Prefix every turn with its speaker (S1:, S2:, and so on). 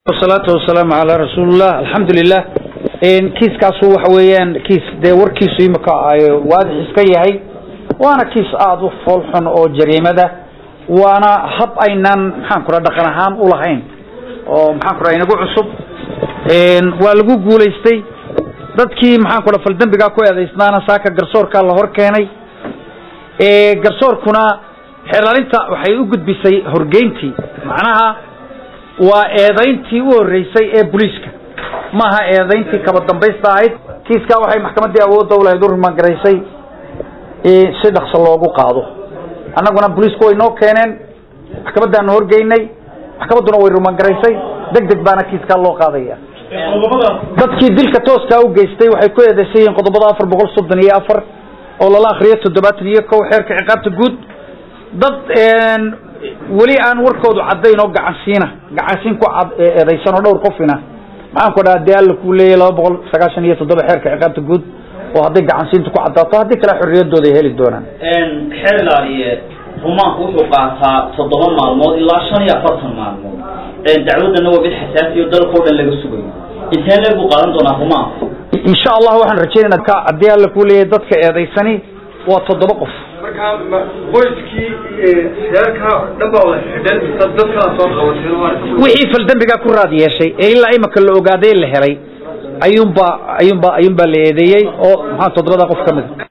S1: wasalaatu wasalaamu calaa rasuulillah alxamdulilah kiiskaasu waxa weeyaan kiis dee warkiisu imika waadix iska yahay waana kiis aada u foolxun oo jariimada waana hab aynaan maxaan ku raa dhaqan ahaan ulahayn oo maxaan ku raa inagu cusub waa lagu guulaystay dadkii maxaan ku raa faldembigaa ku eedaysnaana saaka garsoorkaa la hor keenay garsoorkuna xeelaalinta waxay u gudbisay horgeyntii macnaha waa eedayntii u horeysay ee booliiska maaha eedayntii kaba dambaysta ahayd kiiskaa waxay maxkamaddii awoodda ulahayd u rumangaraysay si dhaqso loogu qaado annaguna booliisku way noo keeneen maxkamadaanu horgeynay maxkamadduna way rumangaraysay deg deg baana kiiskaa loo qaadaya dadkii dilka tooskaa u geystay waxay ku eedeysan yihiin qodobada afar boqol soddon iyo afar oo lala akriyo toddobaatan iyo kow xeerka ciqaabta guud dad weli aan warkoodu caddayn oo gacansiina gacansiin ku eedaysan oo dhowr qofina maxaan ku dhaha dee alla kuu leeyahy laba boqol sagaashan iyo toddoba xeerka ciqaabta guud oo hadday gacansiinta ku caddaato haddii kale xorriyadooda ay heli doonaan
S2: xeer ilaaliye rumaanku wuxuu qaataa toddoba maalmood ilaa shan iyo afartan maalmood dacwadana waa mid xasaasi o dalka o dhan laga sugayo intee leeg buu qaadan doonaa rumaanku
S1: insha allah waxaan rajaynayna ka haddii alla kuu leeyahay dadka eedaysani waa toddoba qof
S3: markaa qoyskii reerka dhan baa wada xidhan mise dadkaa soo qabateen
S1: wixii faldembigaa ku raad yeeshay ee ilaa imika la ogaaday la helay ayuunbaa ayuunbaa ayuunbaa la eedeeyey oo maxaa toddobada qof ka mid